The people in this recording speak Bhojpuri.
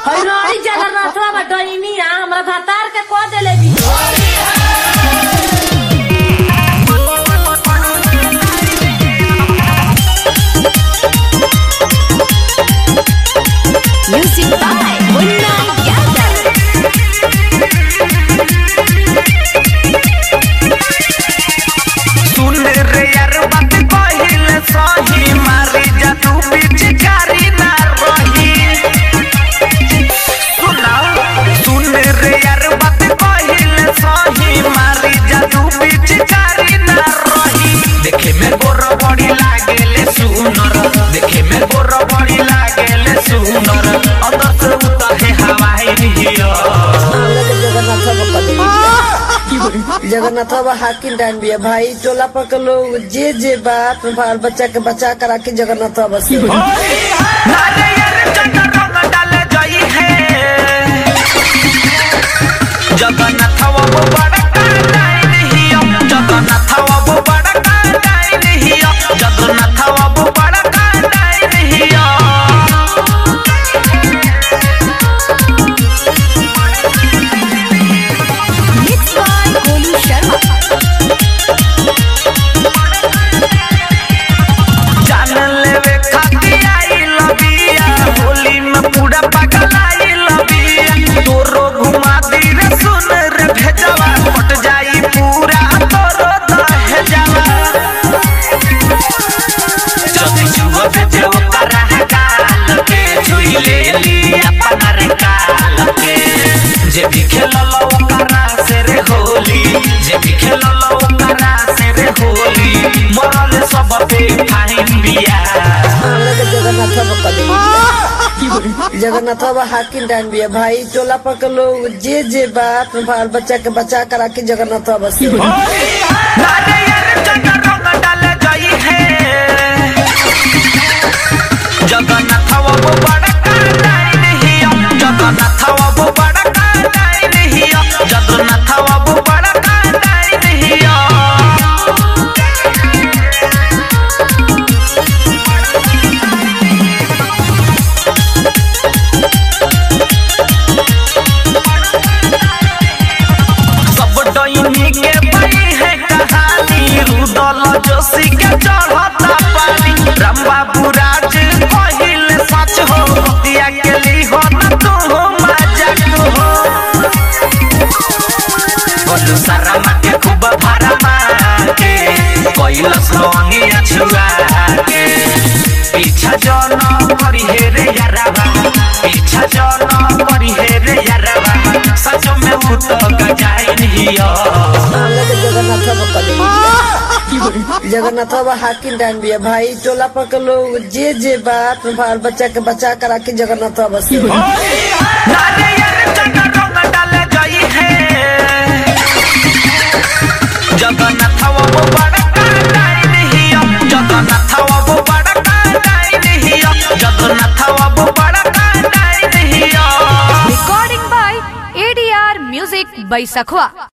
हई जगन्नाथवा बा डईनिया हमरा भातार के कह देले भी Music by Munna Yadav. सुन रे यार बात कहिल सही मारी जा तू पिचकारी ना रही सुना सुन रे यार बात कहिल सही मारी जा तू पिचकारी ना रही देखे में गोर बड़ी लागेले सुनर देखे में गोर बड़ी लागेले सुनर अंदर से उताहे हवाई निहिया जगन्नाथ बाबा हाकिम डान बिया भाई टोला पर के लोग जे जे बात बाल बच्चा के बचा कर राखी जगन्नाथ बाबा से नारियल चंद्र रंग डाले जाई है जगन्नाथ वो बड़ा कांडाई नहीं जगन्नाथ वो बड़ा कांडाई नहीं जगन्नाथ वो बड़ा कांडाई नहीं Mixed by Golu Sharma. जान लेवे खातिर आई लबिया होली में पूरा पागल आई लबिया तोरो घुमा दी रे सुन रे भेजवा पट जाई पूरा तोरो दहेजवा जब जुआ भेजे ओकरा काल के छुई ले ली अपना रे काल के जे भी खेलल ओकरा से रे होली जे भी खेलल ओकरा से रे होली मरल सब पे फाइन बिया जगन्नाथ बाबा जगन्नाथ बाबा हाकिम डान बिया भाई टोला पर के लोग जे जे बात बाल बच्चा के बचा कर राखी जगन्नाथ बाबा से नारियल चंद्र रंग डाले जाई है जगन्नाथ वो बड़ा कांडाई नहीं जगन्नाथ वो बड़ा कांडाई नहीं जगन्नाथ वो बड़ा कांडाई नहीं सब डईनी के बनी है कहानी रुदल जोशी के चढ़ता पानी राम बाबू राज कहिल सच हो दिया के ली हो न तू हो मजाक हो बोलू सारा के खूब भरा के कैलस लोनी छुआ के पीछा जन करी हे रे याराबा पीछा जन करी हे रे याराबा सच में उ तो गजाइन हिया जगन्नाथ बाबा जगन्नाथ बाबा हाकिम डान बिया भाई टोला पर के लोग जे जे बात बाल बच्चा के बचा कर राखी जगन्नाथ बाबा से नारियल चंद्र रंग डाले जाई है जगन्नाथ वो बड़ा कांडाई नहीं जगन्नाथ वो बड़ा कांडाई नहीं जगन्नाथ वो बड़ा कांडाई नहीं Recording by ADR Music by Sakhwa.